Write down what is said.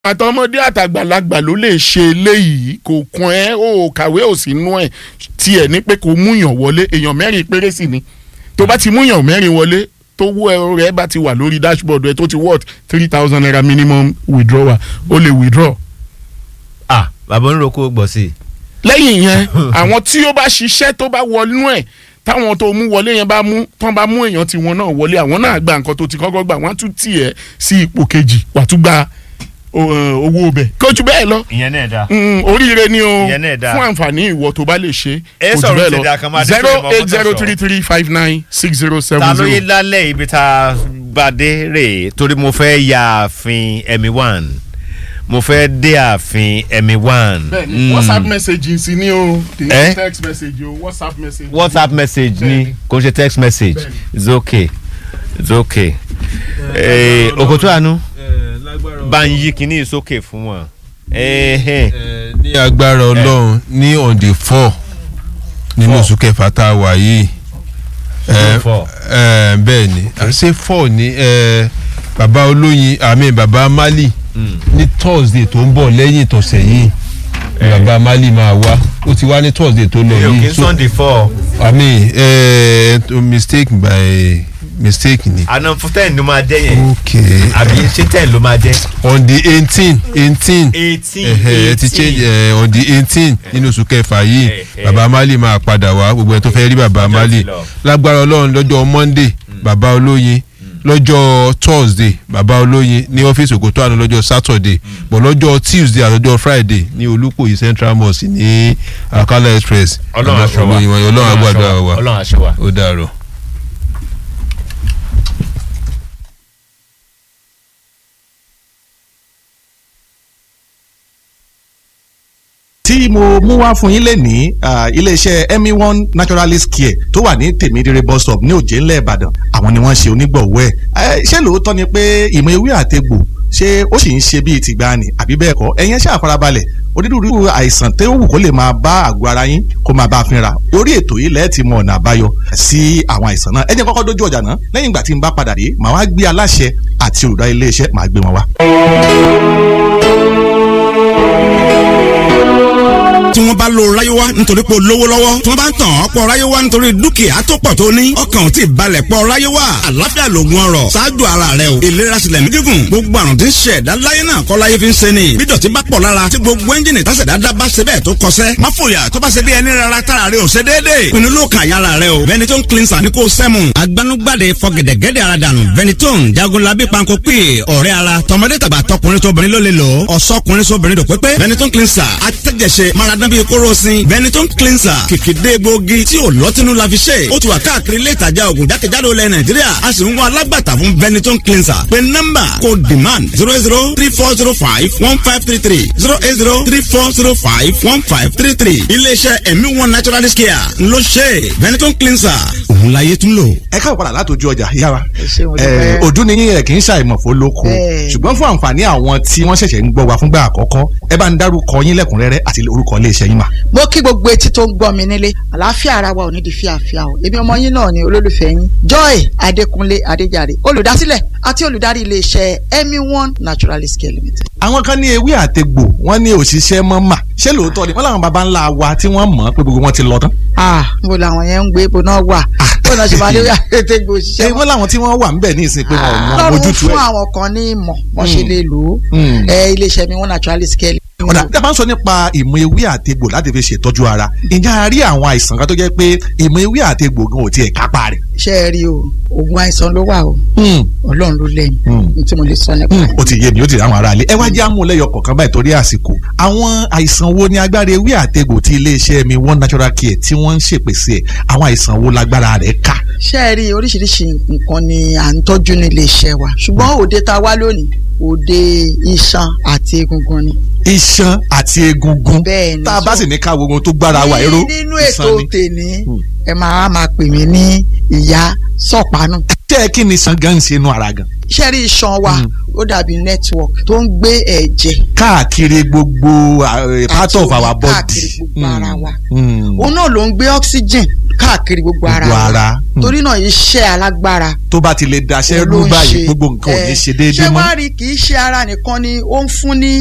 àtọmọdé àtàgbàlagbà ló lè ṣe eléyìí kò kún ẹ o kàwé ò sí nú ẹ tiẹ̀ ní pé kò múyàn wọlé èèyàn mẹ́rin péré sì ni tó bá ti múyàn mẹ́rin wọlé tó wú ẹrọ rẹ bá ti wà lórí dashboard ẹ tó ti worth three thousand naira minimum withdrawal o lè withdraw. ah bàbá oníròkó gbọ̀ sí i. lẹ́yìn yẹn àwọn tí ó bá ṣiṣẹ́ tó bá wọnú ẹ̀ táwọn tó mú wọlé yẹn bá mú tán bá mú èèyàn tiwọn náà wọlé àwọn náà gba nǹkan tó ti kọ́kọ́ gbà wọ́n á tún tì ẹ́ sí ipò kejì wà tún gba o- owó ọbẹ̀ kójú bẹ́ẹ̀ lọ ìyẹn náà dáa. Mm, oríire ni o Ìyẹn náà dáa. fún àǹfààní ìwọ tó bá lè ṣe Ẹ kò jù sọ̀rọ̀ bẹ́ẹ̀ ìṣẹ̀dá kan máa lọ dé zero fún ìmọ̀ eight zero three three five nine six zero ta seven ló yé zero. lálẹ́ ibi tá a bá dé rè é torí mo fẹ́ ya ààfin ẹ̀mí one mo fẹ́ dé ààfin ẹ̀mí one. bẹ́ẹ̀ni Mm. whatsapp message sí ni o kì í Eh? text message o whatsapp message. whatsapp message ni Bẹ́ẹ̀ni. kò ń ṣe text message Bẹ́ẹ̀ni. it's okay it's okay. Eh, òkòtó àánú bá ń yí kinní sókè fún wọn. Ẹ̀hẹ́n. ní agbára ọlọ́run ní on the four nínú Four. oṣù kẹfà tá a wà yìí June Eh, four. eh, bẹ́ẹ̀ ni ṣé four ni eh, bàbá olóyin àmì bàbá mali ní thursday tó ń bọ̀ lẹ́yìn ìtọ̀sẹ̀ yìí ni bàbá mali máa wá ó ti wá ní thursday tó lọ mi ò kí yìí n sunday four àmì eh, mistake by mistake ni. àná fún ten ló máa jẹ́ yẹn okay àbí ṣé ten ló máa jẹ́. on the eighteen eighteen eighteen ẹ ti change ẹ on the eighteen nínú oṣù kẹfà yìí Eh, eh. baba mali máa padà wá gbogbo ẹ tó fẹ́ rí baba Ọjọ́ mali ti lọ. lágbára ọlọ́run lọ́jọ́ monday baba olóyin lọ́jọ́ thursday baba olóyin ní ọ́fíìsì òkútó àná lọ́jọ́ saturday bọ̀ lọ́jọ́ tuesday àtọ́jọ́ friday ní olúkòyí central mosque ní akala express ọlọ́run Baba aṣọ wa olóyin wọn ọlọ́run agbádùn wa ọlọ́run aṣọ wa. ó dàrọ̀. tí mo mú wá fún yín lẹ́nìí ah, iléeṣẹ́ emi one naturalist care tó wà ní tèmídìrẹ bus stop ní òjé ńlẹ̀ ìbàdàn àwọn ni wọ́n ṣe onígbọ̀wọ́ ẹ̀ ṣé lóòótọ́ ni pé ìmọ̀ ewé àtegbò ṣé ó sì ń ṣe bíi tìgbàanì àbí bẹ́ẹ̀ kọ́ ẹ̀yin ṣáà farabalẹ̀ onírúurú àìsàn tó wù kó lè máa bá àgọ́ ara yín kó máa bá a fínra orí ètò yìí lẹ́ẹ̀ ti mọ ọ̀nà àbáyọ sí àwọn àìsàn náà ẹ jẹ́ n kọ́kọ́ dójú ọjà náà lẹ́yìn ìgbà tí n bá padà dé màá wá gbé aláṣẹ àti olùdarí iléeṣẹ́ màá gbé wọn wá. tí wọ́n bá lo ráyéwá nítorí pé o lówó lọ́wọ́ tí wọ́n bá ń tàn ọ́ pọ̀ ráyéwá nítorí dúkìá tó pọ̀ tó ní ọkàn ò tí ì balẹ̀ pọ̀ ráyéwá àlàáfíà lògùn ọrọ̀ ṣáájú ara rẹ o ìlera sílẹ̀ mídígùn gbogbo àrùn tí ń ṣe ẹ̀dá láyé náà kọ́ láyé fi ń ṣe ni bí dọ̀tí bá pọ̀ lára tí gbogbo ẹ́ńjìnì tásẹ̀ dáadáa bá ṣe bẹ́ẹ̀ tó kọsẹ́ má fòyà tó bá ṣe bí ẹni rárá tára rẹ ò ṣe déédéé pinnu ló kàn yára rẹ o Ventolin cleanser ní kò sẹ́mu agbanugbade fọgẹ̀dẹ̀gẹ̀dẹ̀ ara dànù Ventolin jagunlabi panko pè ọ̀rẹ́ ara tọmọdé tàgbà tọkùnrin tóbìnrin ló lè lò ó ọ̀sọ́kùnrin sóbìnrin dò pépé Ventolin cleanser atẹ́jẹsẹ̀ maradán bíi kóró sin Ventolin cleanser kìkìdé gbòógì tí ò lọ́tínú la fi ṣe ó ti wà káàkiri ilé ìtajà ògùn jákèjádò ilẹ̀ Nàìjíríà a sì ń wá alágbàtà fún Ventolin cleanser pé nọ́mbà kò demand zero zero three four zero five one five three three zero eight zero three four zero five one five three three iléeṣẹ́ ẹ̀mí one naturalist care ló ṣe Ventolin cleanser òun láyé tún lò. ẹ káwọ padà látòjú ọjà yára Ẹ ṣé, mo ẹ dúpẹ́. ojú ni yín ẹ kì í ṣàìmọ̀ fó lóko Bẹ́ẹ̀. ṣùgbọ́n fún àǹfààní àwọn tí wọ́n ṣẹ̀ṣẹ̀ ń gbọ́ wa fúngbà àkọ́kọ́ ẹ bá ń dárúkọ yín lẹ́kùnrẹ́rẹ́ àti orúkọ iléeṣẹ́ yín mà. mo kí gbogbo etí tó ń gbọ́ mi nílé àlàáfíà ara wa ò ní di fíàfíà o èmi ọmọ yín náà ni olólùfẹ́ yín joy adékúnlé adéjàre olùdásílẹ̀ àti olùdarí iléeṣẹ́ emi one naturalist care limited. àwọn kan ní ewé àtegbò wọ́n ní òṣìṣẹ́ mọ́ mà ṣé lóòótọ́ ni wọ́n làwọn baba ńlá wa tí wọ́n mọ̀ pé gbogbo wọn ti lọ tán. ah mo làwọn yẹn ń gbé ibo náà wà bó náà ṣe máa lé àtẹ̀tẹ̀ ṣé òṣìṣẹ́ wọ́n làwọn tí wọ́n wà ńbẹ̀ ní ìsìn pé wọn ò mọ lọ́run ojútùú fún ẹ̀. àwọn kan ní ìmọ̀ wọ́n ṣe lè lò ó Mm. ẹ iléeṣẹ́ mi one naturalist care ọ̀dà tí a bá ń sọ nípa ìmọ̀ ewé àtegbò láti fi ṣètọ́jú ara ǹjẹ́ a rí àwọn àìsàn kan tó jẹ́ pé ìmọ̀ ewé àtegbò gan ò tiẹ̀ kápá rẹ̀. ṣe é rí o oògùn àìsàn ló wà o ọlọ́run ló lẹ́yìn Mm. ní tí mo lè sọ nípa rẹ̀. ó ti yé mi ó ti rí àwọn aráalé ẹ wá jẹ́ àmúlẹ́yọ kọ̀ọ̀kan báyìí torí àsìkò àwọn àìsàn wo ni agbára ewé àtegbò tí iléeṣẹ́ mi one natural care tí wọ́n ń ṣèpèsè ẹ̀ àwọn àìsàn wo lágbára rẹ̀ ká. ṣé ẹ rí oríṣiríṣi nǹkan ni à ń tọ́jú nílé iṣẹ́ wa ṣùgbọ́n òde tá a wá lónìí òde iṣan àti egungun ni. iṣan àti egungun Bẹ́ẹ̀ ni. tá a bá sì ní ká wo ohun tó gbára wa ẹ̀rọ nínú iṣan ètò ni. tèmi Hmm. ẹ máa máa pè mí ní ìyá sọ̀pánù tẹ́ ẹ kí ni iṣan gan ń ṣe inú ara gan. iṣẹ́ rí iṣan wa ó dàbí network tó ń gbé ẹ̀jẹ̀ káàkiri gbogbo uh, part àti of our omi body. káàkiri gbogbo ara wa Mm. òun náà ló ń gbé oxygen káàkiri gbogbo ara Gbogbo wa ara. Mm. torí náà iṣẹ́ alágbára tó bá ti lè daṣẹ́ ló rú ń báyìí ṣe. gbogbo nǹkan ò ní Eh, ṣe déédéé ṣé mọ́. wàá rí kì í ṣe ara nìkan ni ó ń fún ní